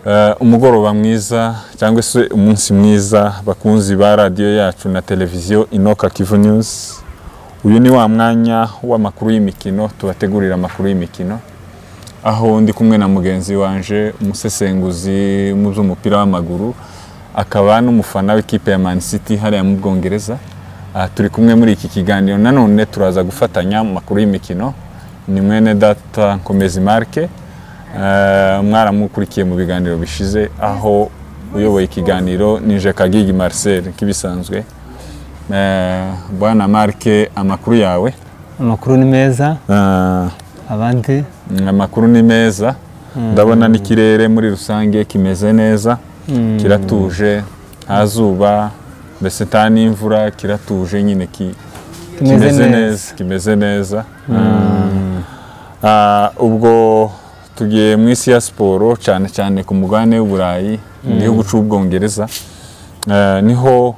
Eh, umugoroba mwiza cyangwa se umunsi mwiza bakunzi ba radiyo yacu na televiziyo inoka kivu news uyu ni wa mwanya w'amakuru y'imikino tubategurira amakuru y'imikino aho ndi kumwe na mugenzi wanje umusesenguzi mu by'umupira w'amaguru akaba n'umufana w'ikipe ya Man City hariya mu Bwongereza Ah, turi kumwe muri iki kiganiro nanone turaza gufatanya mu makuru y'imikino ni mwene data nkomezi marke Eh, mwaramukurikiye mu biganiro bishize aho uyoboye ikiganiro nije kagigi marcel nk'ibisanzwe Eh, bwana marke amakuru yawe amakuru ni meza Eh, abandi amakuru ni meza ndabona n'ikirere muri rusange kimeze neza kiratuje nta zuba mbese nta n'imvura kiratuje nyine ki- Kimeze kimeze neza. neza kimeze neza Ah, ubwo tugiye mu isi ya siporo cyane cyane ku mugabane w'uburayi mu gihugu cy'ubwongereza Eh, niho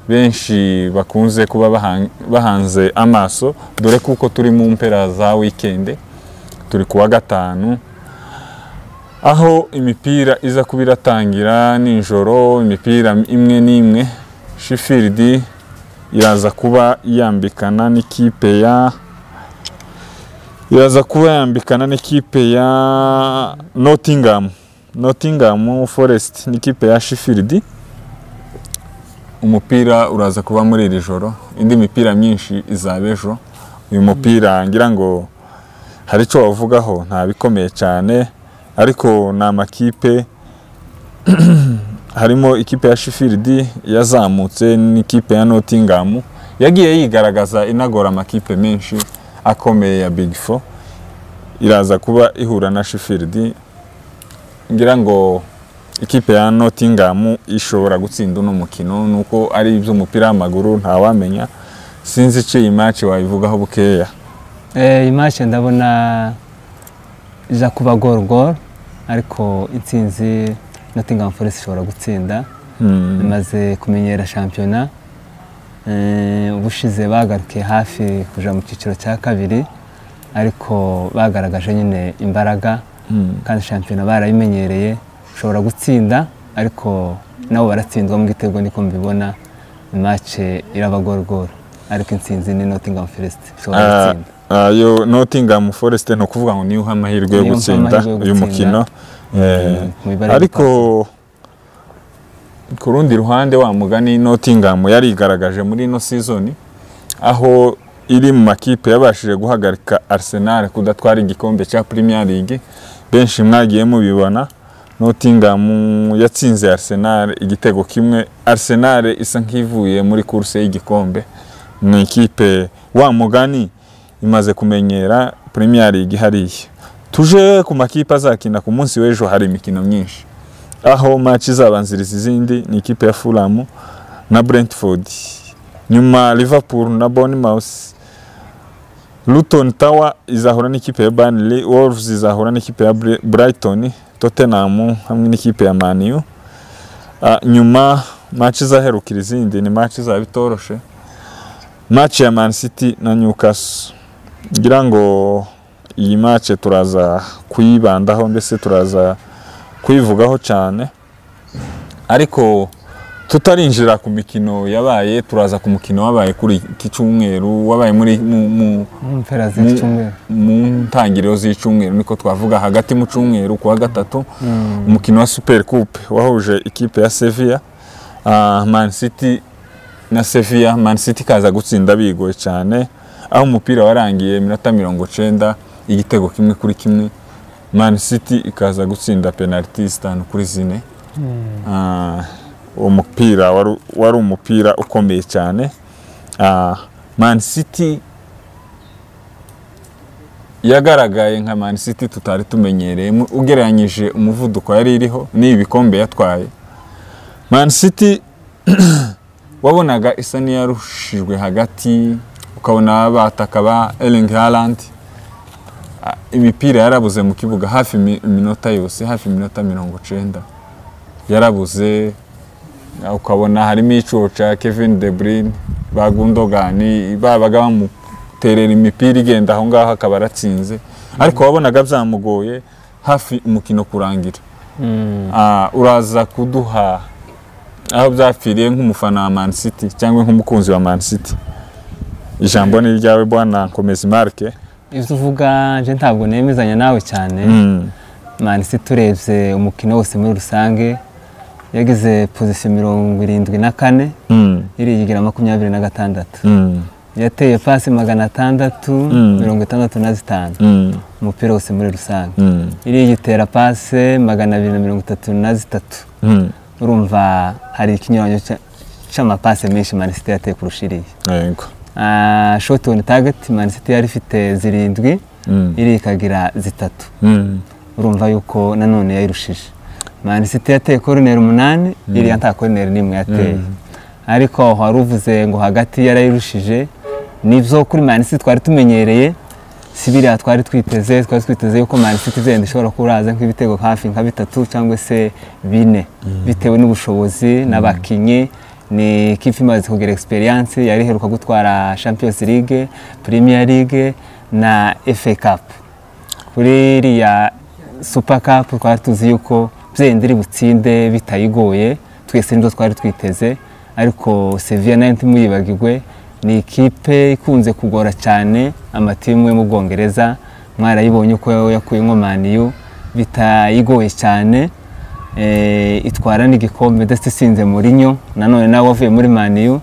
benshi bakunze kuba bahan- bahanze amaso dore kuko turi mu mpera za wikende turi kuwa gatanu aho imipira iza kuba iratangira nijoro imipira imwe n'imwe shifiridi iraza kuba yambikana n'ikipe ya iraza kuba yambikana n'ikipe ya Nottingham Nottingham Forest n'ikipe ya shifiridi umupira uraza kuba muri iri joro indi mipira myinshi izaba ejo uyu mupira ngira ngo hari icyo wavugaho nta bikomeye cyane ariko ni amakipe harimo ikipe ya shifiridi yazamutse n'ikipe ya notingamu yagiye yigaragaza inagora amakipe menshi akomeye ya big four iraza kuba ihura na shifiridi ngira ngo ikipe ya notingamu ishobora gutsinda uno mukino nuko ari iby'umupira w'amaguru ntawamenya sinzi icyo iyi match wayivugaho bukeya Eh, iyi match ndabona iza kuba gol gol ariko intsinzi Nottingham Forest ishobora gutsinda Hmm. imaze kumenyera shampiyona Eh, ubushize bagarukiye hafi kuja mu cyiciro cya kabiri ariko bagaragaje nyine imbaraga kandi shampiyona barayimenyereye ushobora gutsinda ariko nabo baratsindwa mu gitego niko mbibona imace iraba gorogoro ariko intsinzi ni Nottingham Forest ishobora Ah, gutsinda ah, yo Nottingham Forest ni ukuvuga ngo niho amahirwe yo Niho gutsinda amahirwe yo uyu mukino gutsinda. Eh, mu ibara ariko ku rundi ruhande wa mugani Nottingham yarigaragaje muri ino season aho iri mu makipe yabashije guhagarika Arsenal kudatwara igikombe cya Premier League benshi mwagiye mubibona Nottingham yatsinze Arsenal igitego kimwe Arsenal isa nk'ivuye muri kurse y'igikombe ni ikipe wa mugani imaze kumenyera Premier League hariya tuje ku makipe azakina ku munsi w'ejo hari imikino myinshi aho match izabanziriza izindi ni ikipe ya Fulham na Brentford nyuma Liverpool na Bournemouth Luton Tower izahura n'ikipe ya Burnley Wolves izahura n'ikipe ya Bri- Brighton Tottenham hamwe n'ikipe ya Man U Ah, nyuma match izaherukira izindi ni match izaba itoroshe match ya Man City na Newcastle ngira ngo iyi match turaza kuyibandaho mbese turaza kuyivugaho cyane ariko tutarinjira ku mikino yabaye turaza ku mukino wabaye kuri iki cyumweru wabaye muri mu, mu, mpera mu- z'icyumweru mu ntangiriro z'icyumweru niko twavuga hagati mu cyumweru kuwa gatatu umukino wa super coupe wahuje ikipe ya sevilla ah, man city na sevilla man city ikaza gutsinda bigoye cyane aho umupira warangiye iminota mirongo cyenda igitego kimwe kuri kimwe man city ikaza gutsinda penaliti zitanu kuri zine Ah, uwo mupira wari wari umupira ukomeye cyane Ah, man city yagaragaye nka Man City tutari tumenyereye mu- ugereranyije umuvuduko yari iriho n'ibikombe yatwaye Man City wabonaga isa n'iyarushijwe hagati ukabona bataka ba Erling Haaland Ah, imipira yarabuze mu kibuga hafi imi- iminota yose hafi iminota mirongo cyenda yarabuze Ah, ukabona harimo icoca Kevin De Bruyne ba Gundogan babaga bamuterera imipira igenda aho ngaho akaba aratsinze ariko wabonaga byamugoye hafi umukino kurangira Ah, uraza kuduha aho byapfiriye nk'umufana wa Man City cyangwa nk'umukunzi wa Man City ijambo ni iryawe bwana nkomeza imarike ibyo uvuga nje ntabwo nemezanya nawe cyane manisi turebye umukino wose muri rusange yagize pozisiyo mirongo irindwi na kane irigira makumyabiri na gatandatu yateye pasi magana atandatu mirongo itandatu na zitanu umupira wose muri rusange iriya igitera pase magana abiri na mirongo itatu na zitatu urumva hari ikinyuranyo cy'amapase menshi manisite yateye kurusha iriya yego shoti oni tageti manisite yari ifite zirindwi iri ikagira zitatu urumva yuko nanone yayirushije manisite yateye koroneri umunani iriya nta koroneri n'imwe yateye ariko wari uvuze ngo hagati yarayirushije nibyo kuri manisite twari tumenyereye si biriya twari twiteze twari twiteze yuko manisite izenda ishobora kuba uraza nk'ibitego hafi nka bitatu cyangwa se bine bitewe n'ubushobozi n'abakinnyi ni ikipe imaze kugira egisperiyanse yari iheruka gutwara champions league premier league na fa cup kuri iriya super cup twari tuzi yuko byenda iri butsinde bitayigoye twese nibyo twari twiteze ariko sevilla nayo ntimuyibagirwe ni ikipe ikunze kugora cyane amatimu yo mu bwongereza mwarayibonye uko yakuyemo maniyu bitayigoye cyane itwara n'igikombe ndetse isinze muri nyo nanone nawe wavuye muri maniyu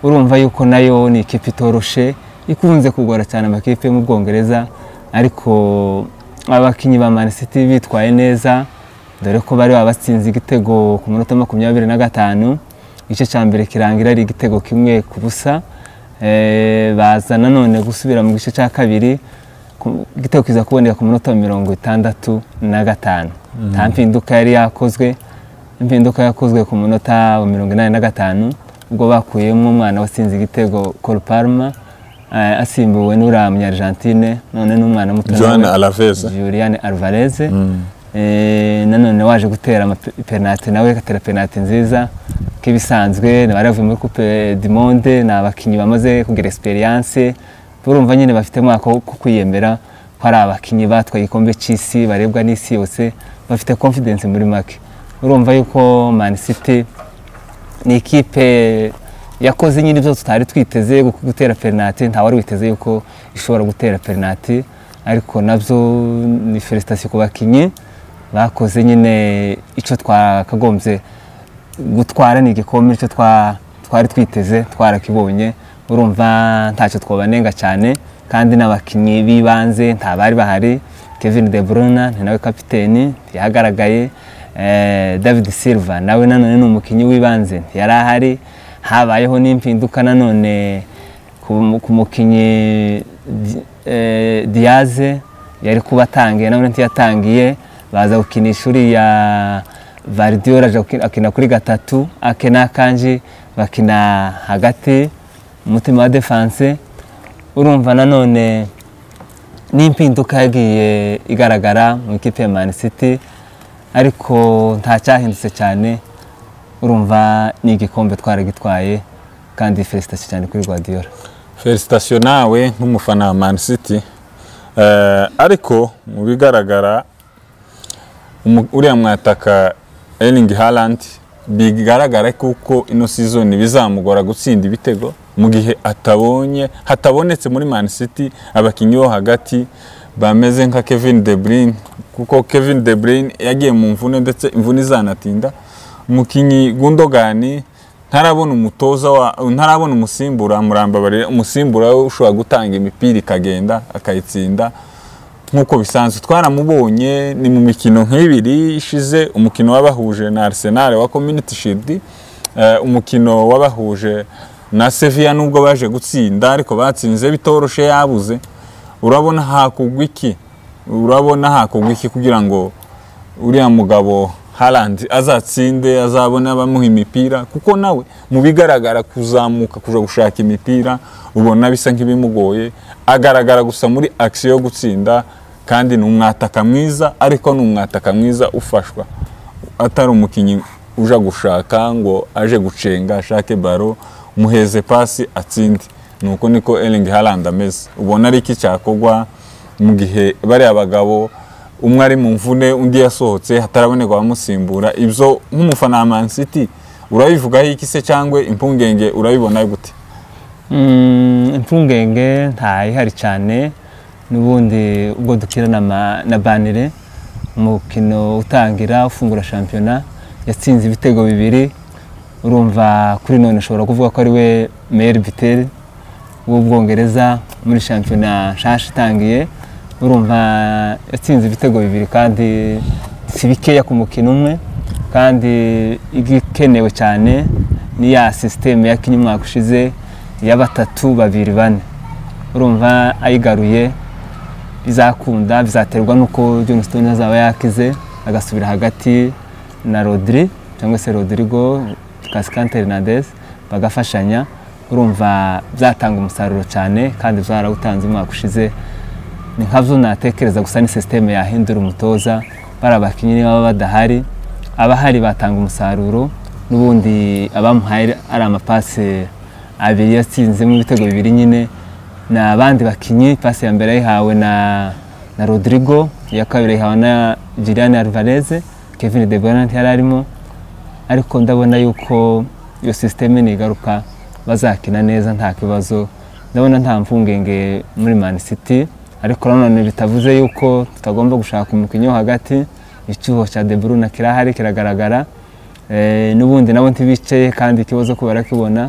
urumva yuko nayo ni ikipe itoroshe ikunze kugora cyane amakipe yo mu bwongereza ariko abakinnyi ba manisiti bitwaye neza dore ko bari babatsinze igitego ku minota makumyabiri na gatanu igice cya mbere kirangira ari igitego kimwe ku busa baza nanone gusubira mu gice cya kabiri igitego kiza kuboneka ku minota mirongo itandatu na gatanu nta mpinduka yari yakozwe impinduka yakozwe ku munota wa mirongo inani na gatanu ubwo bakuyemo umwana watsinze igitego Parma asimbuwe n'uriya munyarjantine none n'umwana muto Juliane Alvarez nanone waje gutera penaliti nawe agatera penaliti nziza nk'ibisanzwe baravuye muri coupe du monde ni abakinnyi bamaze kugira experience urumva nyine bafitemo ako kwiyemera ko ari abakinnyi batwaye igikombe cy'isi barebwa n'isi yose bafite confidence muri make urumva yuko man city ni ikipe yakoze nyine ibyo tutari twiteze gutera penaliti nta wari witeze yuko ishobora gutera penaliti ariko nabyo ni felicitation ku bakinnyi bakoze nyine icyo twakagombye gutwara ni igikombe icyo twari twiteze twarakibonye urumva ntacyo twabanenga cyane kandi n'abakinnyi b'ibanze nta bari bahari kevin de bruyne ni nawe kapiteni ntiyagaragaye david silva nawe nanone ni umukinnyi w'ibanze ntiyari ahari habayeho n'impinduka nanone ku mukinnyi diyaze yari kuba atangiye nanone ntiyatangiye baza gukinisha uriya varidiyora akina kuri gatatu akena kanji bakina hagati umutima wa defanse urumva nanone n'impinduka yagiye igaragara mu ikipe ya mani city ariko ntacyahindutse cyane urumva ni igikombe twaragitwaye kandi felicitasiyo cyane kuri rwadiyora felicitasiyo nawe nk'umufana wa mani city ariko mu bigaragara uriya mwataka eringi harandi bigaragara kuko ino sizoni bizamugora gutsinda ibitego mu gihe atabonye hatabonetse muri mani city abakinnyi bo hagati bameze nka kevin de bruyne kuko kevin de bruyne yagiye mu mvune ndetse imvune izanatinda umukinnyi gundogani ntarabona umutoza ntarabona umusimbura amurambabarira umusimbura we ushobora gutanga imipira ikagenda akayitsinda nk'uko bisanzwe twaramubonye ni mu mikino nk'ibiri ishize umukino w'abahuje na Arsenal wa community shield umukino w'abahuje na Sevilla nubwo baje gutsinda ariko batsinze bitoroshe yabuze urabona hakugwa iki urabona hakugwa iki kugira ngo uriya mugabo Haaland azatsinde azabona abamuha imipira kuko nawe mu bigaragara kuzamuka kuja gushaka imipira ubona bisa nk'ibimugoye agaragara gusa muri action yo gutsinda kandi ni umwataka mwiza ariko ni umwataka mwiza ufashwa atari umukinnyi uja gushaka ngo aje gucenga ashake baro muheze pasi atsinde nuko niko Erling Haaland ameze ubona ari iki cyakogwa mu gihe bariya bagabo umwe ari mu mvune undi yasohotse hataraboneka abamusimbura ibyo nk'umufana wa Man City urabivugaho iki se cyangwa impungenge urabibona gute Mm, impungenge ntayihari cyane n'ubundi ubwo dukina na ma- na banire umukino utangira ufungura shampiyona yatsinze ibitego bibiri urumva kuri none ushobora kuvuga ko ari we meyeri biteri w'ubwongereza muri shampiyona nshasha itangiye urumva yatsinze ibitego bibiri kandi si bikeya ku mukino umwe kandi igikenewe cyane ni ya sisiteme yakinye umwaka ushize ya batatu babiri bane urumva ayigaruye bizakunda bizaterwa n'uko John Stones azaba yakize agasubira hagati na Rodri cyangwa se Rodrigo Cascante Hernandez bagafashanya urumva byatanga umusaruro cyane kandi byarawutanze umwaka ushize ni nkabyo natekereza gusa ni sisiteme yahindura umutoza bariya bakinnyi niba baba badahari abahari batanga umusaruro n'ubundi abamuhaye ari amapasi abiri yatsinzemo ibitego bibiri nyine ni abandi bakinnyi pasi ya mbere yayihawe na na rodrigo iya kabiri yayihawe na Julian Alvarez Kevin De Bruyne yari arimo ariko ndabona yuko iyo sisiteme nigaruka bazakina neza nta kibazo ndabona nta mvungenge muri Man City ariko nanone bitavuze yuko tutagomba gushaka umukinnyi wo hagati icyuho cya De Bruyne kirahari kiragaragara Eh, n'ubundi nabo ntibicaye kandi ikibazo ko barakibona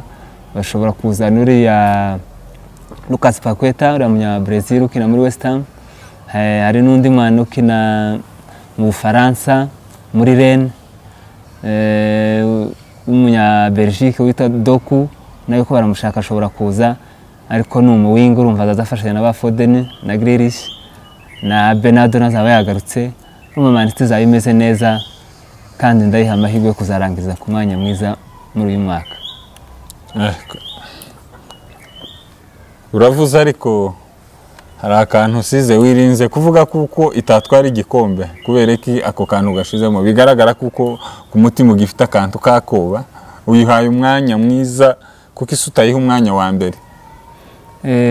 bashobora kuzana uriya Lucas Paqueta uriya munya Brazil ukina muri West Ham Eh, hari n'undi mwana ukina mu Bufaransa muri Rennes Eh, w'umunya Belgique wita Doku nawe ko baramushaka ashobora kuza ariko ni umuwinga urumva azafashanya na ba Foden na Grealish na Bernardo nazaba yagarutse urumva Man City izaba imeze neza kandi ndayiha amahirwe yo kuzarangiza ku mwanya mwiza muri uyu mwaka Eh, k- uravuze ariko hari akantu usize wirinze kuvuga kuko itatwara igikombe kubera iki ako kantu gashizemo bigaragara kuko ku mutima ugifite akantu kakoba uyihaye umwanya mwiza kuko isi utayiha umwanya wa mbere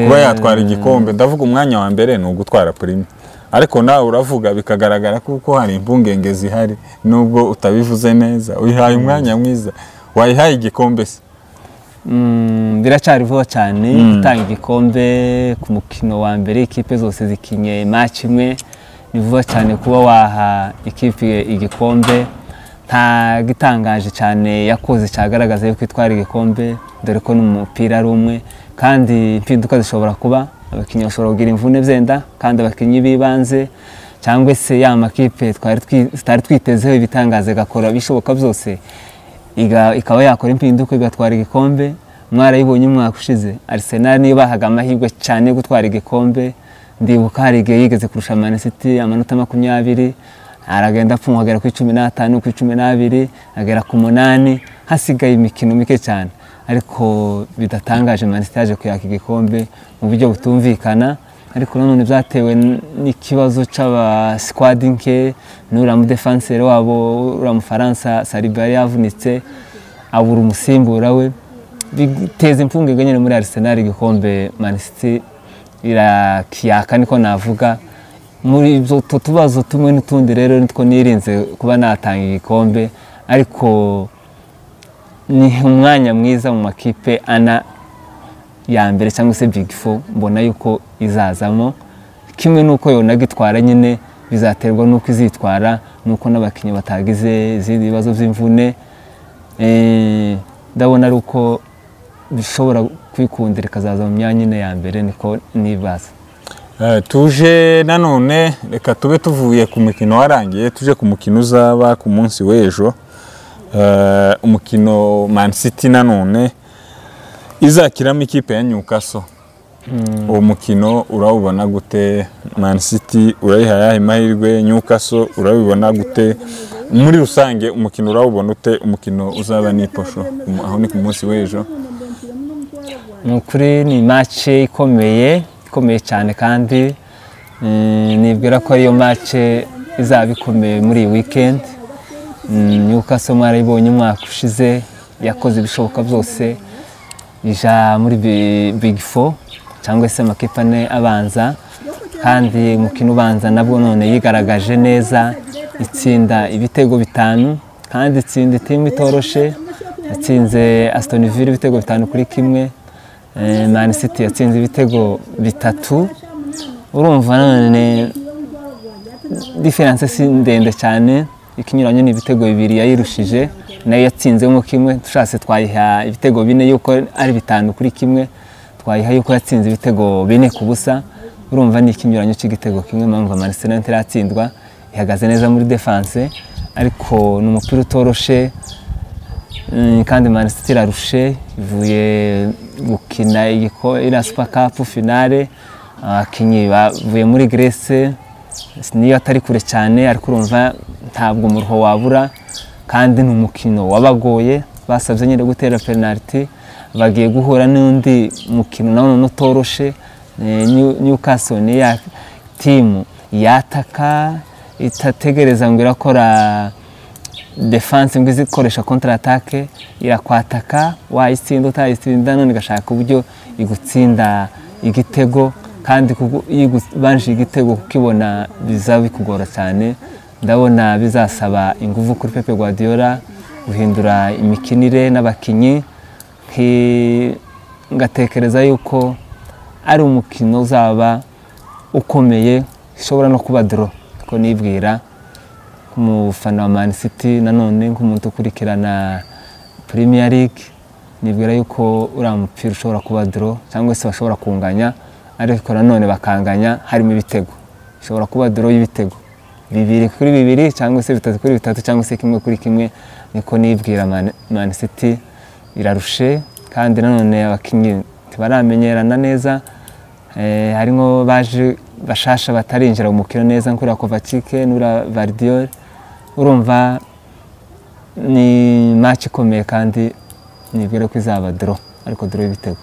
kuba yatwara igikombe ndavuga umwanya wa mbere ni ugutwara purime ariko nawe uravuga bikagaragara kuko hari impungenge zihari nubwo utabivuze neza uyihaye umwanya mwiza wayihaye igikombe se Mm, biracyari vuba cyane gutanga igikombe ku mukino wa mbere ikipe zose zikinye match imwe ni vuba cyane kuba waha ikipe igikombe nta gitangaje cyane yakoze cyagaragaza yuko itwara igikombe dore ko n'umupira ari umwe kandi impinduka zishobora kuba abakinnyi bashobora kugira imvune zenda kandi abakinnyi b'ibanze cyangwa se ya makipe twari twi- tutari twitezeho ibitangaza igakora ibishoboka byose iga- ikaba yakora impinduka igatwara igikombe mwarayibonye umwaka ushize Arsenal niyo bahaga amahirwe cyane yo gutwara igikombe ndibuka hari igihe yigeze kurusha Man City amanota makumyabiri aragenda apfungwa agera kuri cumi n'atanu kuri cumi n'abiri agera ku munani hasigaye imikino mike cyane ariko bidatangaje Man City yaje kuyaka igikombe mu buryo butumvikana ariko nanone byatewe n- n'ikibazo cy'aba squad nke n'uriya mudefansere wabo uriya mufaransa Saliba yari yavunitse abura umusimbura we biteza impfungenge nyine muri Arsenal igikombe Man City irakiyaka niko navuga muri ibyo utwo tubazo tumwe n'utundi rero nitwo nirinze kuba natanga igikombe ariko ni umwanya mwiza mu makipe ana ya mbere cyangwa se big four mbona yuko izazamo kimwe n'uko yonaga itwara nyine bizaterwa n'uko izitwara n'uko n'abakinnyi batagize izindi bibazo by'imvune Eh, ndabona ari uko bishobora kwikundira ikazaza mu myanya ine ya mbere niko nibaza Eh, tuje nanone reka tube tuvuye ku mukino warangiye tuje ku mukino uzaba ku munsi w'ejo Eh, umukino Man City nanone izakiramo ikipe ya Newcastle uwo mukino urawubona gute Man City urayihaye ayahe mahirwe Newcastle urabibona gute muri rusange umukino urawubona ute umukino uzaba ni posho Um- aho ni ku munsi w'ejo ni ukuri ni mace ikomeye ikomeye cyane kandi eh, nibwira ko ariyo mace izaba ikomeye muri iyi weekend Mm, Newcastle mwarayibonye umwaka ushize yakoze ibishoboka byose ija muri bi- big four cyangwa se amakipe ane abanza kandi umukino ubanza nabwo none yigaragaje neza itsinda ibitego bitanu kandi itsinda itimu itoroshe yatsinze Aston Villa ibitego bitanu kuri kimwe Eh, Man City yatsinze ibitego bitatu urumva none diferanse si ndende cyane ikinyuranye ni ibitego bibiri yayirushije nayo yatsinzemo kimwe dushatse twayiha ibitego bine yuko ari bitanu kuri kimwe twayiha yuko yatsinze ibitego bine ku busa urumva ni ikinyuranyo cy'igitego kimwe mpamvu Manchester United iratsindwa ihagaze neza muri defense ariko ni umupira utoroshe Mm, kandi Manchester irarushe ivuye gukina igiko- iriya super cup finale abakinnyi bavuye muri Grèce niyo atari kure cyane ariko urumva ntabwo umuruho wabura kandi ni umukino wabagoye basabye nyine gutera penaliti bagiye guhura n'undi mukino nawe none utoroshe Eh, New- Newcastle ni ya timu yataka itategereza ngo irakora defense ngo izikoresha kontra atake irakwataka wayitsinda utayitsinda none igashaka uburyo igutsinda igitego kandi kuko- iyo igubanje igitego kukibona biza bikugora cyane ndabona bizasaba ingufu kuri Pepe Guardiola guhindura imikinire n'abakinnyi nki- ngatekereza yuko ari umukino uzaba ukomeye ushobora no kuba doro ko nibwira nk'umufana wa Man City nanone nk'umuntu ukurikirana Premier League nibwira yuko uriya mupira ushobora kuba draw cyangwa se bashobora kunganya ariko nanone bakanganya harimo ibitego ishobora kuba draw y'ibitego bibiri kuri bibiri cyangwa se bitatu kuri bitatu cyangwa se kimwe kuri kimwe niko nibwira Man, Man City irarushe kandi nanone abakinnyi ntibaramenyerana neza Eh, harimo baje bashasha batarinjira mu mukino neza nk'uriya Kovacic n'uriya Vardiol urumva ni match ikomeye kandi nibwira ko izaba draw ariko draw y'ibitego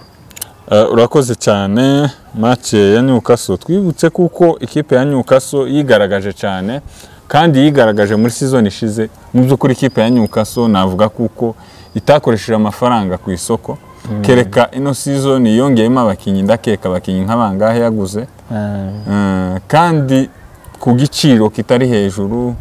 Eh, urakoze cyane make ya Newcastle twibutse kuko ikipe ya Newcastle yigaragaje cyane kandi yigaragaje muri season ishize mu by'ukuri ikipe ya Newcastle navuga kuko itakoresheje amafaranga ku isoko kereka ino season yongeyemo abakinnyi ndakeka abakinnyi nk'abangahe yaguze Ah, Eh, kandi ku giciro kitari hejuru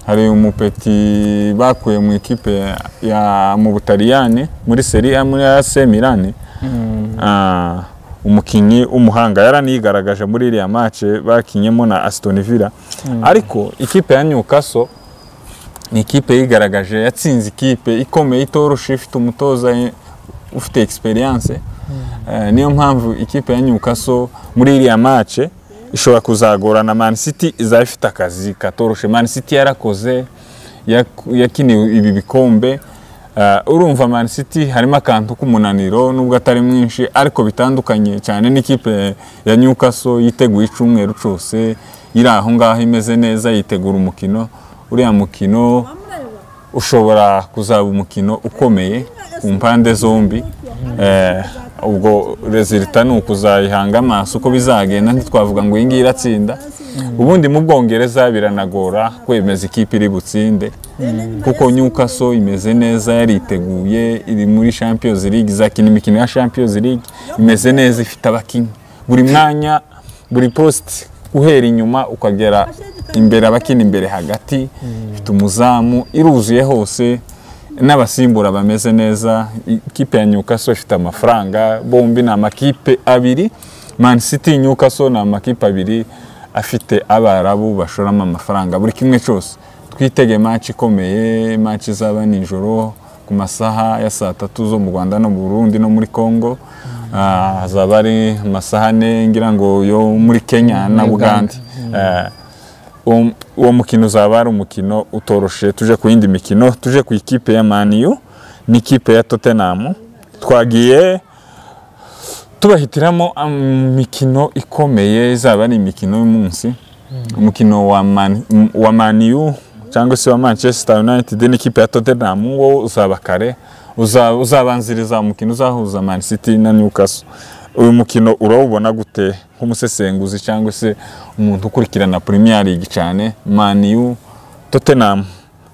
hari umupeti bakuye mu ikipe ya- ya mu butaliyani muri seri A muri AC Milan mm, Ah, umukinnyi w'umuhanga yaraniyigaragaje muri iriya mace bakinyemo na Aston Villa ariko ikipe ya Newcastle ni ikipe yigaragaje yatsinze ikipe ikomeye itoroshe ifite umutoza eh, ufite experience Eh, niyo mpamvu ikipe ya Newcastle muri iriya mace ishobora kuzagorana Man City izaba ifite akazi katoroshe Man City yarakoze yaku- yakiniwe ibi bikombe Eh, urumva Man City harimo akantu k'umunaniro nubwo atari mwinshi ariko bitandukanye cyane n'ikipe ya Newcastle yiteguye icyumweru cyose iri aho ngaho imeze neza yitegura umukino uriya mukino ushobora kuzaba umukino ukomeye ku mpande zombi Eh, ubwo rezilita ni ukuzayihanga amaso uko bizagenda ntitwavuga ngo iyi ngiyi iratsinda ubundi mu bwongereza biranagora kwemeza ikipe iri butsinde kuko Newcastle imeze neza yariteguye iri muri Champions League izakina imikino ya Champions League imeze neza ifite abakinnyi buri mwanya buri post uhera inyuma ukagera imbere abakina imbere hagati ifite umuzamu iruzuye hose n'abasimbura bameze neza ikipe ya Newcastle ifite amafaranga bombi ni amakipe abiri Man City Newcastle ni amakipe abiri afite abarabu bashoramo amafaranga buri kimwe cyose twitege match ikomeye match izaba nijoro ku masaha ya saa tatu zo mu Rwanda no mu Burundi no muri Congo Ah, hazaba ari amasaha ane ngira ngo yo muri Kenya na Muri Uganda Uganda. Eh, uwo- uwo mukino uzaba ari umukino utoroshe tuje ku yindi mikino tuje ku ikipe ya maniyu n'ikipe ya tottenham twagiye tubahitiramo imikino ikomeye izaba ari imikino y'umunsi umukino wa Man- m- wa maniyu cyangwa se wa manchester united n'ikipe ya tottenham wo uzaba kare Uza- uzabanziriza umukino uzahuza man city na newcastle uyu mukino urawubona gute nk'umusesenguzi cyangwa se umuntu ukurikirana premier league cyane maniyu tottenham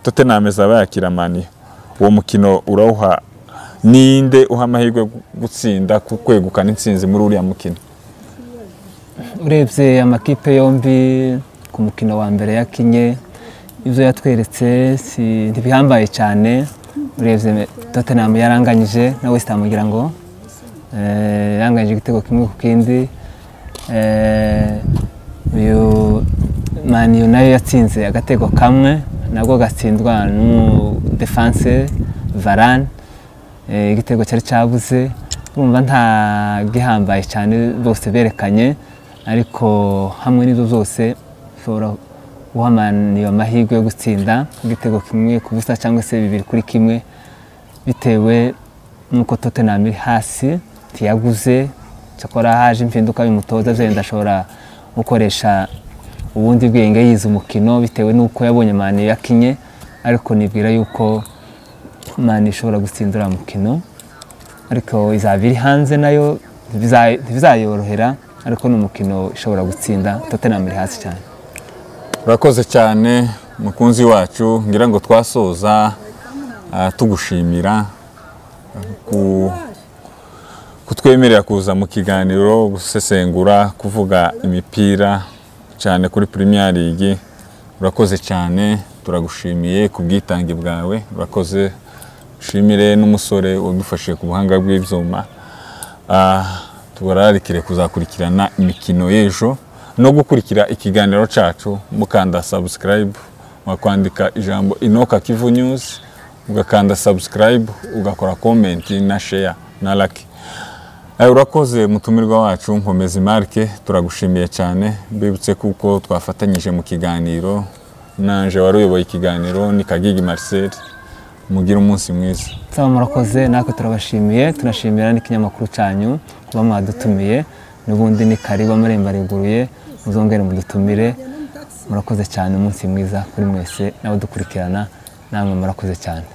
tottenham izaba yakira maniyu uwo mukino urawuha ninde uha amahirwe yo gutsinda ku kwegukana intsinzi muri uriya mukino urebye amakipe yombi ku mukino wa mbere yakinye ibyo yatweretse si ntibihambaye cyane urebye tottenham yaranganyije na west ham ngira ngo eh, yaranganyije igitego kimwe ku kindi Eh, uyu mani nayo yatsinze agatego kamwe nabwo gatsindwa n'umudefanse varane Eh, igitego cyari cyabuze urumva nta gihambaye cyane bose berekanye ariko hamwe n'ibyo byose ushobora guha mani amahirwe yo gutsinda igitego kimwe ku busa cyangwa se bibiri kuri kimwe bitewe n'uko tottenham iri hasi ntiyaguze cyakora haje impinduka bimutoza byenda ashobora gukoresha ubundi bwenge yize umukino bitewe n'uko yabonye mani yakinye ariko nibwira yuko mani ishobora gutsindura uriya mukino ariko izaba iri hanze nayo ntibiza- ntibizayorohera ariko ni umukino ishobora gutsinda tottenham iri hasi cyane urakoze cyane mukunzi wacu ngira ngo twasoza ah, tugushimira ku- kutwemerera kuza mu kiganiro gusesengura kuvuga imipira cyane kuri Premier League urakoze cyane turagushimiye ku bwitange bwawe urakoze ushimire n'umusore wadufashije ku buhanga bw'ibyuma Ah, tubararikire kuzakurikirana imikino y'ejo no gukurikira ikiganiro cyacu mukanda subscribe wakwandika ijambo inoka kivu news ugakanda subscribe ugakora comment na share na like Eh, urakoze mutumirwa wacu nkomeza imarike turagushimiye cyane mbibutse kuko twafatanyije mu kiganiro nanje wari uyoboye ikiganiro ni kagigi marcel mugire umunsi mwiza nsaba murakoze natwe turabashimiye tunashimira n'ikinyamakuru cyanyu kuba mwadutumiye n'ubundi ni kariba murembareguruye muzongere mudutumire murakoze cyane umunsi mwiza kuri mwese n'abadukurikirana namwe murakoze cyane